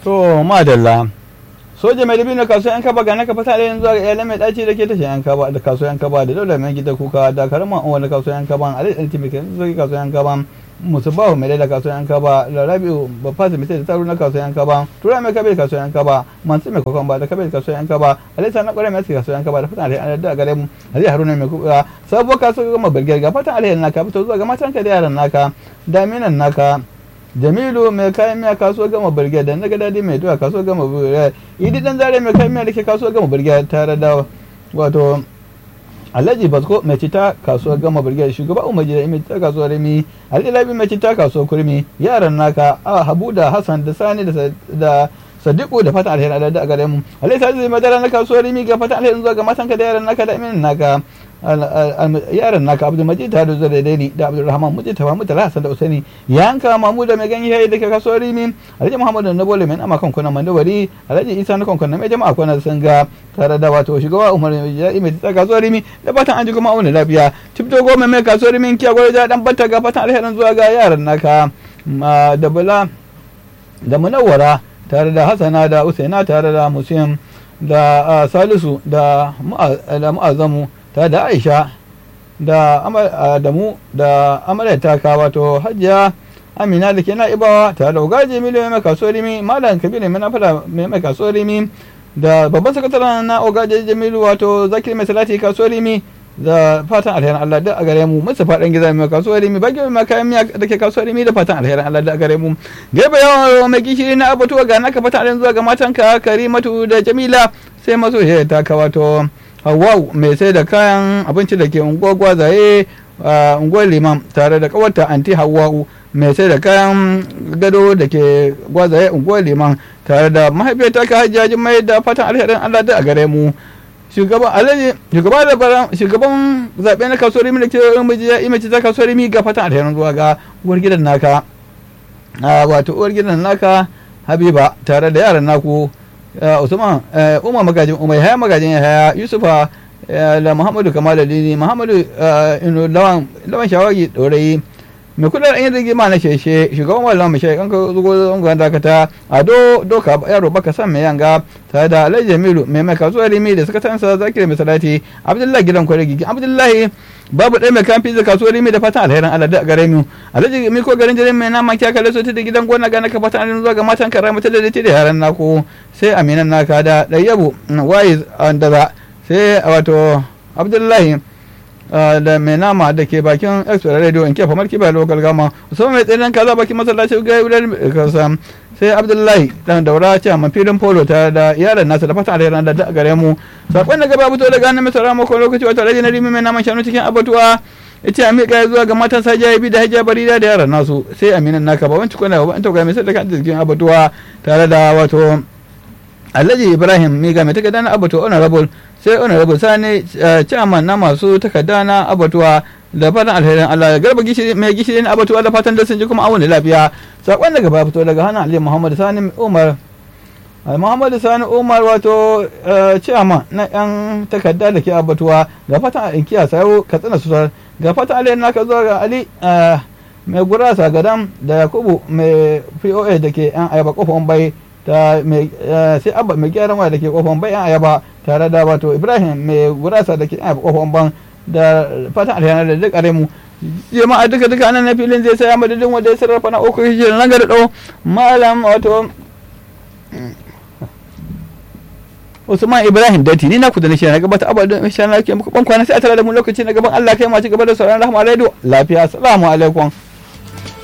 to madalla soja mai dabino kasuwa yan kaba ga naka fata da yanzu ga iyalan mai daci da ke tashi yan kaba da kasuwa yan kaba da dole mai gida kuka da karama wani kasuwa yan kaba alai dan timike zo kasuwa yan kaba musu bahu mai da kasuwa yan kaba da rabiu ba fasa mai da tsaro na kasuwa yan kaba tura mai kabe kasuwa yan kaba mansu mai kokon ba da kabe kasuwa yan kaba alai sanan kware mai kasuwa yan kaba da fatan alai da gare mu alai haruna mai kuka sabuwar kasuwa gama birgir ga fatan alai naka fito zuwa ga matanka da yaran naka daminan naka jamilu mai kayan miya kasuwar gama birge da naga dadi mai duwa kasuwar gama birge idi dan zare mai kayan miya da ke kasuwar gama birge tare da wato alhaji basko mai cita kasuwar gama birge shugaba umar jida mai cita kasuwar rimi alilabi mai cita kasuwar kurmi yaran naka a habu da hassan da sani da sadiku da fatan alheri da a gare mu alai sai zai madara na kasuwar rimi ga fatan alheri zuwa ga matanka da yaran naka da aminin naka yaran naka abdul majid ta da zuwa daidai da abdul rahman mujid ta mamu tala hasan da usaini yanka mamu da mai ganye yayi da ke kasuwar rimi alhaji muhammad na bole mai ama kan kuna mandawari alhaji isa na kan kuna mai jama'a kuna sun ga tare da wato shugaba umar ya mai ta kasuwar rimi da fatan an ji kuma auna lafiya tibto goma mai kasuwar rimi kiya gwada ja dan bata ga fatan alherin zuwa ga yaran naka da bala da munawwara tare da hasana da usaina tare da musim da salisu da mu'azamu tare da aisha da adamu da amarya taka wato hajiya amina da ke na'ibawa tare da ugaji miliyoyi mai kasuwar rimi malam kabiru mai nafada mai kasuwar rimi da babban sakataren na ogaji jamilu wato zakir mai salati kasuwar rimi da fatan alherin Allah da a gare mu musu faɗin gida mai kasuwar rimi bagi mai kayan miya da ke kasuwar rimi da fatan alherin Allah da a gare mu gaba yawan mai gishiri na abatuwa ga naka fatan alherin zuwa ga matanka karimatu da jamila sai maso ta ka wato Hawwau mai sai da kayan abinci da ke unguwar gwazaye a unguwar liman tare da kawarta anti Hawwau mai sai da kayan gado da ke gwazaye unguwar liman tare da mahaifiyarta ka hajjajin mai da fatan alherin Allah da a gare mu shugaban alhaji shugaban da shugaban zaɓe na kasuwar rimi da ke miji ya imaci ta kasuwar rimi ga fatan alherin zuwa ga uwar gidan naka wato uwar gidan naka habiba tare da yaran naku usman umar magajin umar haya magajin haya yusufa da muhammadu kamaladini muhammadu inu lawan shawagi dorayi mai kudin yin rigima na sheshe shugaban wallan mai shaikan ka zugo zangon dakata a do doka yaro baka san mai yanga tare da alhaji jamilu mai mai kasuwar rimi da sakatansa zakir mai salati abdullahi gidan kwaregi abdullahi babu ɗaya mai kamfi da kasuwar rimi da fatan alherin Allah da gare mu alhaji mi ko garin jirin mai nama kya kalle soti da gidan gona gana ka fatan alherin zuwa ga matan kara mata da da yaran nako sai aminan naka da ɗayyabu waye da sai wato abdullahi da mai nama da ke bakin extra radio in kefa marki bai lokal gama musamman mai tsinin kaza bakin masallaci ga wurin kasa sai abdullahi dan daura ce a filin polo tare da yaran nasa da fatan alherin da gare mu sakon da gaba fito daga hannun mai mako lokaci wata rage na rimi mai naman shanu cikin abatuwa ita a miƙa zuwa ga matan sa jayabi da hajiya barida da yaran nasu sai aminan naka ba wanci kwana ba an tauga mai sadaka da cikin abatuwa tare da wato alhaji ibrahim miga mai takarda na abatuwa honorable sai honorable sani chairman na masu takarda na abatuwa da fatan alherin Allah garba gishiri mai gishiri na abatuwa da fatan da sun ji kuma awon lafiya sakon daga baya fito daga hannun Ali Muhammad Sani Umar Muhammad Sani Umar wato chairman na yan takarda da ke abatuwa ga fatan inkiya sayo katsina susar ga fatan alherin naka zuwa ga Ali mai gurasa gadam da Yakubu mai POA da ke yan ayaba kofan bai ta sai abba mai gyaran waya da ke kofan bai yan ayaba tare da wato Ibrahim mai gurasa da ke yan ayaba kofan ban da fatan alheri da duk mu jama'a duka duka nan na filin zai saya madadin wanda ya sarrafa na uku hijira na gada dau malam wato Usman Ibrahim Dati ni na ku da na na gabata abadin insha Allah ke muku ban kwana sai a tare da mu lokaci na gaban Allah kai ma ci gaba da sauran rahama radio lafiya assalamu alaikum